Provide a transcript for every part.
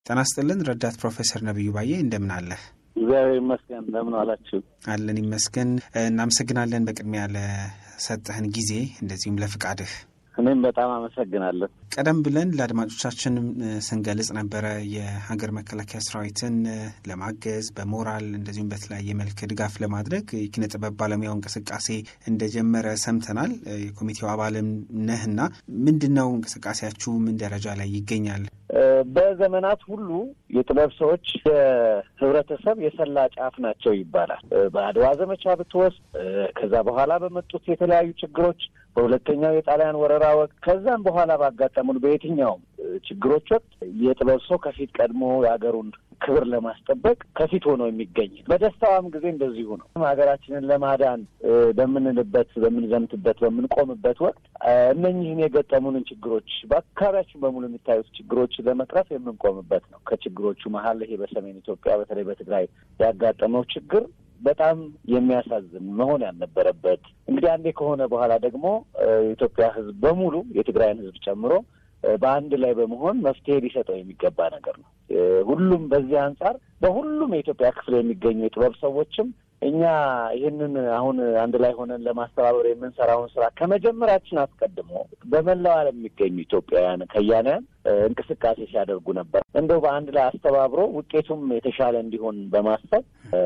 ጤና ይስጥልን ረዳት ፕሮፌሰር ነቢዩ ባዬ እንደምን አለህ? እግዚአብሔር ይመስገን። እንደምን አላችሁ? አለን ይመስገን። እናመሰግናለን በቅድሚያ ለሰጠህን ጊዜ እንደዚሁም ለፍቃድህ። እኔም በጣም አመሰግናለሁ። ቀደም ብለን ለአድማጮቻችን ስንገልጽ ነበረ የሀገር መከላከያ ሰራዊትን ለማገዝ በሞራል እንደዚሁም በተለያየ መልክ ድጋፍ ለማድረግ የኪነ ጥበብ ባለሙያው እንቅስቃሴ እንደጀመረ ሰምተናል። የኮሚቴው አባልም ነህና ምንድን ነው እንቅስቃሴያችሁ? ምን ደረጃ ላይ ይገኛል? በዘመናት ሁሉ የጥበብ ሰዎች የህብረተሰብ የሰላ ጫፍ ናቸው ይባላል። በአድዋ ዘመቻ ብትወስድ፣ ከዛ በኋላ በመጡት የተለያዩ ችግሮች፣ በሁለተኛው የጣሊያን ወረራ ወቅት፣ ከዛም በኋላ ባጋጠሙን በየትኛውም ችግሮች ወቅት የጥበብ ሰው ከፊት ቀድሞ የሀገሩን ክብር ለማስጠበቅ ከፊት ሆኖ የሚገኝ በደስታዋም ጊዜ እንደዚሁ ነው። ሀገራችንን ለማዳን በምንልበት፣ በምንዘምትበት፣ በምንቆምበት ወቅት እነኝህን የገጠሙንን ችግሮች በአካባቢያችን በሙሉ የሚታዩት ችግሮች ለመቅረፍ የምንቆምበት ነው። ከችግሮቹ መሀል ይሄ በሰሜን ኢትዮጵያ በተለይ በትግራይ ያጋጠመው ችግር በጣም የሚያሳዝን መሆን ያልነበረበት እንግዲህ አንዴ ከሆነ በኋላ ደግሞ የኢትዮጵያ ሕዝብ በሙሉ የትግራይን ሕዝብ ጨምሮ በአንድ ላይ በመሆን መፍትሄ ሊሰጠው የሚገባ ነገር ነው። ሁሉም በዚህ አንጻር በሁሉም የኢትዮጵያ ክፍል የሚገኙ የጥበብ ሰዎችም እኛ ይህንን አሁን አንድ ላይ ሆነን ለማስተባበር የምንሰራውን ስራ ከመጀመራችን አስቀድሞ በመላው ዓለም የሚገኙ ኢትዮጵያውያን ከያንያን እንቅስቃሴ ሲያደርጉ ነበር። እንደው በአንድ ላይ አስተባብሮ ውጤቱም የተሻለ እንዲሆን በማሰብ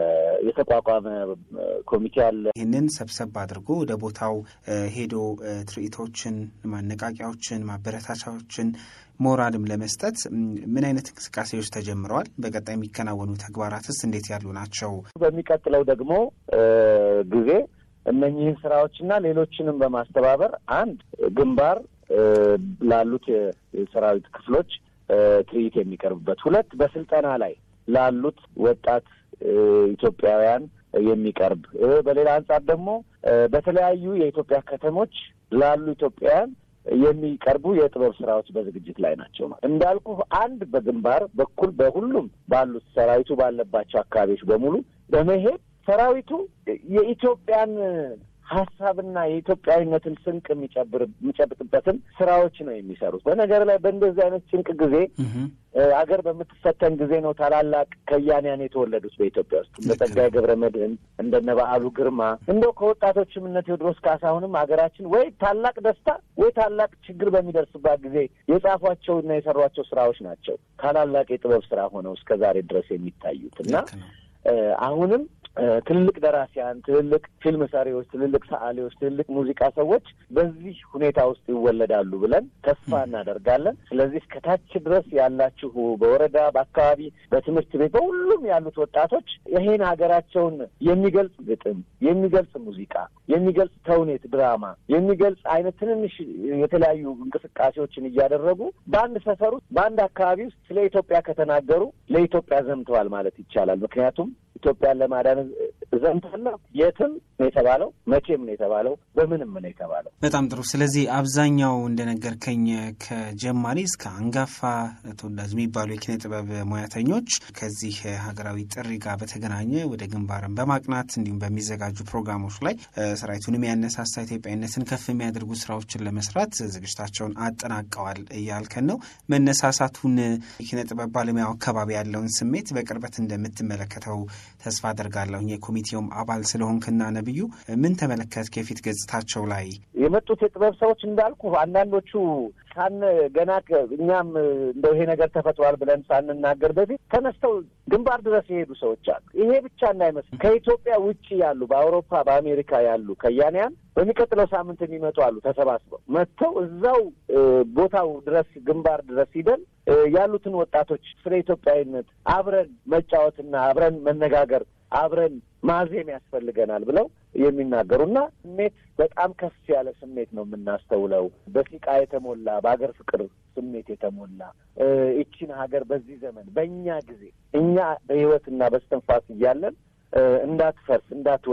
የተቋቋመ ኮሚቴ አለ። ይህንን ሰብሰብ አድርጎ ወደ ቦታው ሄዶ ትርኢቶችን፣ ማነቃቂያዎችን፣ ማበረታቻዎችን ሞራልም ለመስጠት ምን አይነት እንቅስቃሴዎች ተጀምረዋል? በቀጣይ የሚከናወኑ ተግባራትስ እንዴት ያሉ ናቸው? በሚቀጥለው ደግሞ ጊዜ እነኚህን ስራዎችና ሌሎችንም በማስተባበር አንድ ግንባር ላሉት የሰራዊት ክፍሎች ትርኢት የሚቀርብበት፣ ሁለት በስልጠና ላይ ላሉት ወጣት ኢትዮጵያውያን የሚቀርብ በሌላ አንጻር ደግሞ በተለያዩ የኢትዮጵያ ከተሞች ላሉ ኢትዮጵያውያን የሚቀርቡ የጥበብ ስራዎች በዝግጅት ላይ ናቸው። እንዳልኩ አንድ በግንባር በኩል በሁሉም ባሉት ሰራዊቱ ባለባቸው አካባቢዎች በሙሉ በመሄድ ሰራዊቱ የኢትዮጵያን ሀሳብና የኢትዮጵያዊነትን ስንቅ የሚጨብር የሚጨብጥበትን ስራዎች ነው የሚሰሩት። በነገር ላይ በእንደዚህ አይነት ጭንቅ ጊዜ አገር በምትፈተን ጊዜ ነው ታላላቅ ከያንያን የተወለዱት በኢትዮጵያ ውስጥ እንደ ጸጋዬ ገብረ መድኅን እንደነ በዓሉ ግርማ እንደው ከወጣቶችም እነ ቴዎድሮስ ካሳሁንም ሀገራችን ወይ ታላቅ ደስታ ወይ ታላቅ ችግር በሚደርስባት ጊዜ የጻፏቸውና የሰሯቸው ስራዎች ናቸው ታላላቅ የጥበብ ስራ ሆነው እስከ ዛሬ ድረስ የሚታዩት እና አሁንም ትልልቅ ደራሲያን፣ ትልልቅ ፊልም ሰሪዎች፣ ትልልቅ ሰዓሊዎች፣ ትልልቅ ሙዚቃ ሰዎች በዚህ ሁኔታ ውስጥ ይወለዳሉ ብለን ተስፋ እናደርጋለን። ስለዚህ እስከታች ድረስ ያላችሁ በወረዳ በአካባቢ፣ በትምህርት ቤት፣ በሁሉም ያሉት ወጣቶች ይሄን ሀገራቸውን የሚገልጽ ግጥም፣ የሚገልጽ ሙዚቃ፣ የሚገልጽ ተውኔት፣ ድራማ የሚገልጽ አይነት ትንንሽ የተለያዩ እንቅስቃሴዎችን እያደረጉ በአንድ ሰፈር ውስጥ በአንድ አካባቢ ውስጥ ስለ ኢትዮጵያ ከተናገሩ ለኢትዮጵያ ዘምተዋል ማለት ይቻላል። ምክንያቱም ኢትዮጵያን ለማዳን ዘምታለሁ የትም ነው የተባለው፣ መቼም ነው የተባለው፣ በምንም ነው የተባለው። በጣም ጥሩ። ስለዚህ አብዛኛው እንደነገርከኝ ከጀማሪ እስከ አንጋፋ ተወዳጅ የሚባሉ የኪነ ጥበብ ሙያተኞች ከዚህ ሀገራዊ ጥሪ ጋር በተገናኘ ወደ ግንባርን በማቅናት እንዲሁም በሚዘጋጁ ፕሮግራሞች ላይ ሰራዊቱን የሚያነሳሳ ኢትዮጵያዊነትን ከፍ የሚያደርጉ ስራዎችን ለመስራት ዝግጅታቸውን አጠናቀዋል እያልከን ነው። መነሳሳቱን የኪነ ጥበብ ባለሙያው አካባቢ ያለውን ስሜት በቅርበት እንደምትመለከተው ተስፋ አደርጋለሁኝ። የኮሚቴውም አባል ስለሆንክና ነብዩ ምን ተመለከት? ከፊት ገጽታቸው ላይ የመጡት የጥበብ ሰዎች እንዳልኩ አንዳንዶቹ ሳን ገና እኛም እንደው ይሄ ነገር ተፈጥሯል ብለን ሳንናገር በፊት ተነስተው ግንባር ድረስ የሄዱ ሰዎች አሉ። ይሄ ብቻ እንዳይመስል ከኢትዮጵያ ውጭ ያሉ በአውሮፓ በአሜሪካ ያሉ ከያንያን በሚቀጥለው ሳምንት የሚመጡ አሉ። ተሰባስበው መጥተው እዛው ቦታው ድረስ ግንባር ድረስ ሂደን ያሉትን ወጣቶች ስለ ኢትዮጵያዊነት አብረን መጫወትና አብረን መነጋገር አብረን ማዜም ያስፈልገናል ብለው የሚናገሩና ስሜት በጣም ከፍ ያለ ስሜት ነው የምናስተውለው። በሲቃ የተሞላ በሀገር ፍቅር ስሜት የተሞላ ይቺን ሀገር በዚህ ዘመን በእኛ ጊዜ እኛ በሕይወትና በስተንፋስ እያለን እንዳትፈርስ እንዳትወድቅ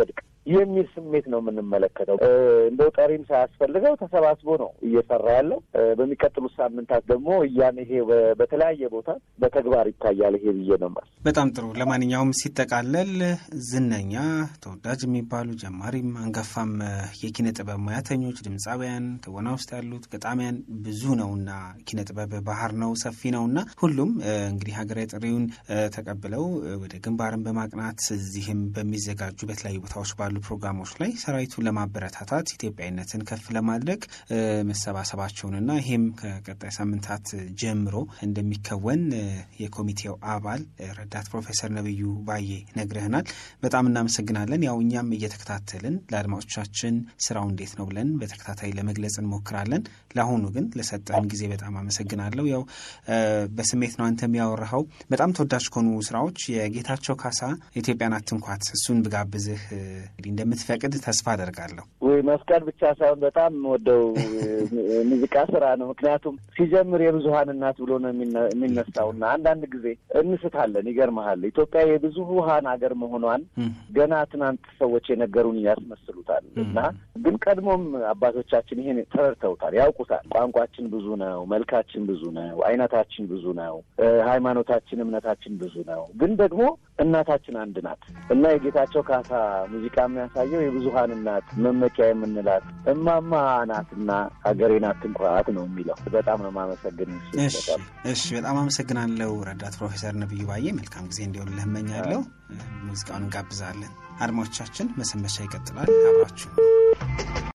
የሚል ስሜት ነው የምንመለከተው። እንደው ጠሪም ሳያስፈልገው ተሰባስቦ ነው እየሰራ ያለው። በሚቀጥሉት ሳምንታት ደግሞ እያን ይሄ በተለያየ ቦታ በተግባር ይታያል። ይሄ ብዬ ነው ማለት። በጣም ጥሩ። ለማንኛውም ሲጠቃለል ዝነኛ ተወዳጅ የሚባሉ ጀማሪም አንጋፋም የኪነ ጥበብ ሙያተኞች፣ ድምፃውያን፣ ትወና ውስጥ ያሉት ገጣሚያን ብዙ ነውና ኪነ ጥበብ ባህር ነው ሰፊ ነውና ሁሉም እንግዲህ ሀገራዊ ጥሪውን ተቀብለው ወደ ግንባርን በማቅናት እዚህም በሚዘጋጁ በተለያዩ ቦታዎች ባሉ ፕሮግራሞች ላይ ሰራዊቱን ለማበረታታት ኢትዮጵያዊነትን ከፍ ለማድረግ መሰባሰባቸውንና ይህም ከቀጣይ ሳምንታት ጀምሮ እንደሚከወን የኮሚቴው አባል ረዳት ፕሮፌሰር ነብዩ ባዬ ነግረህናል። በጣም እናመሰግናለን። ያው እኛም እየተከታተልን ለአድማጮቻችን ስራው እንዴት ነው ብለን በተከታታይ ለመግለጽ እንሞክራለን። ለአሁኑ ግን ለሰጠን ጊዜ በጣም አመሰግናለሁ። ያው በስሜት ነው አንተ የሚያወራኸው። በጣም ተወዳጅ ከሆኑ ስራዎች የጌታቸው ካሳ ኢትዮጵያን አትንኳት፣ እሱን ብጋብዝህ እንግዲህ እንደምትፈቅድ ተስፋ አደርጋለሁ። ወይ መፍቀድ ብቻ ሳይሆን በጣም ወደው ሙዚቃ ስራ ነው። ምክንያቱም ሲጀምር የብዙሀን እናት ብሎ ነው የሚነሳውና አንዳንድ ጊዜ እንስታለን። ይገርመሃል ኢትዮጵያ የብዙሀን ሀገር መሆኗን ገና ትናንት ሰዎች የነገሩን ያስመስሉታል እና ግን ቀድሞም አባቶቻችን ይሄን ተረድተውታል፣ ያውቁታል። ቋንቋችን ብዙ ነው፣ መልካችን ብዙ ነው፣ አይነታችን ብዙ ነው፣ ሃይማኖታችን እምነታችን ብዙ ነው። ግን ደግሞ እናታችን አንድ ናት እና የጌታቸው ካሳ ሙዚቃ የሚያሳየው የብዙሀን እናት መመኪያ የምንላት እማማ ናትና ሀገሬን አትንኳት ነው የሚለው። በጣም ነው የማመሰግን። እሺ፣ በጣም አመሰግናለሁ ረዳት ፕሮፌሰር ነብዩ ባዬ። መልካም ጊዜ እንዲሆንልህ እመኛለሁ። ሙዚቃውን እንጋብዛለን። አድማጮቻችን መሰንበቻ ይቀጥላል። አብራችሁ